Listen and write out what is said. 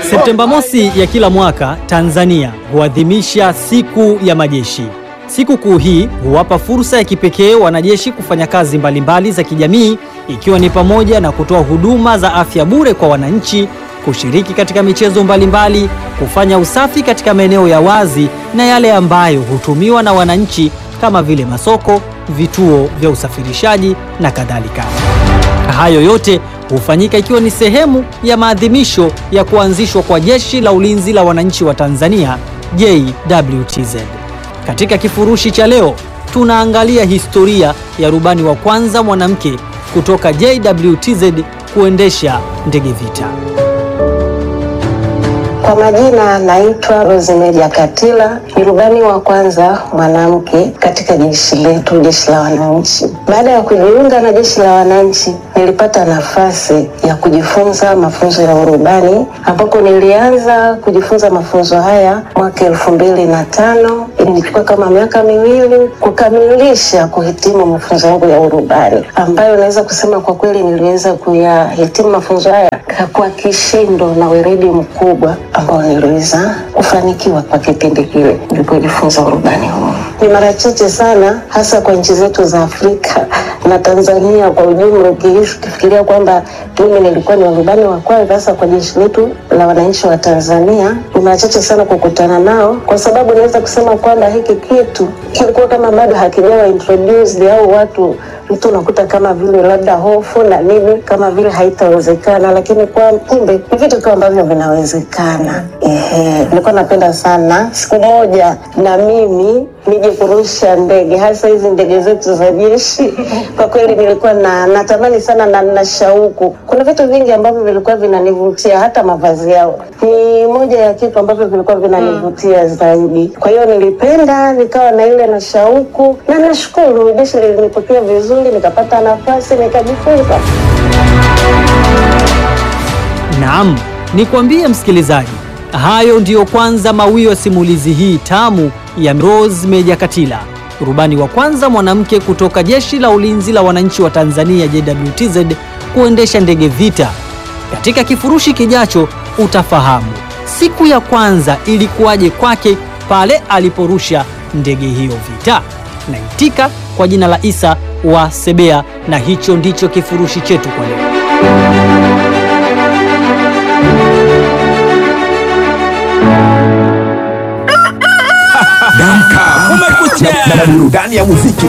Septemba mosi ya kila mwaka Tanzania huadhimisha siku ya majeshi. Sikukuu hii huwapa fursa ya kipekee wanajeshi kufanya kazi mbalimbali za kijamii ikiwa ni pamoja na kutoa huduma za afya bure kwa wananchi, kushiriki katika michezo mbalimbali, kufanya usafi katika maeneo ya wazi na yale ambayo hutumiwa na wananchi kama vile masoko, vituo vya usafirishaji na kadhalika. Hayo yote hufanyika ikiwa ni sehemu ya maadhimisho ya kuanzishwa kwa Jeshi la Ulinzi la Wananchi wa Tanzania JWTZ. Katika kifurushi cha leo tunaangalia historia ya rubani wa kwanza mwanamke kutoka JWTZ kuendesha ndege vita. Kwa majina naitwa Rosemary Katila, ni rubani wa kwanza mwanamke katika jeshi letu, jeshi la wananchi. Baada ya kujiunga na jeshi la wananchi, nilipata nafasi ya kujifunza mafunzo ya urubani, ambako nilianza kujifunza mafunzo haya mwaka elfu mbili na tano. Ilichukua kama miaka miwili kukamilisha kuhitimu mafunzo yangu ya urubani, ambayo naweza kusema kwa kweli niliweza kuyahitimu mafunzo haya kwa kishindo na weledi mkubwa ambao niliweza kufanikiwa kwa kipindi kile nilipojifunza urubani huu. Ni mara chache sana, hasa kwa nchi zetu za Afrika na Tanzania kwa ujumla, ukifikiria kwamba mimi nilikuwa ni warubani wa kwanza hasa kwa jeshi letu la wananchi wa Tanzania, ni mara chache sana kukutana nao, kwa sababu naweza kusema kwamba hiki kitu kilikuwa kama bado hakijawa introduced au watu mtu unakuta kama vile labda hofu na nini, kama vile haitawezekana, lakini kwa kumbe ni vitu kama ambavyo vinawezekana. Ehe, nilikuwa napenda sana siku moja na mimi nije kurusha ndege, hasa hizi ndege zetu za jeshi. Kwa kweli nilikuwa na natamani sana na na shauku. Kuna vitu vingi ambavyo vilikuwa vinanivutia, hata mavazi yao ni moja ya kitu ambavyo vilikuwa vinanivutia zaidi. Kwa hiyo nilipenda, nikawa na ile na shauku, na nashukuru jeshi lilinipokea vizuri, nikapata nafasi nikajifunza. Naam, nikwambie msikilizaji, hayo ndiyo kwanza mawio ya simulizi hii tamu ya Rose Meja Katila, rubani wa kwanza mwanamke kutoka Jeshi la Ulinzi la Wananchi wa Tanzania JWTZ kuendesha ndege vita. Katika kifurushi kijacho utafahamu siku ya kwanza ilikuwaje kwake pale aliporusha ndege hiyo vita. Naitika kwa jina la Isa wa Sebea, na hicho ndicho kifurushi chetu kwa leo. Damka, kumekucha na burudani ya muziki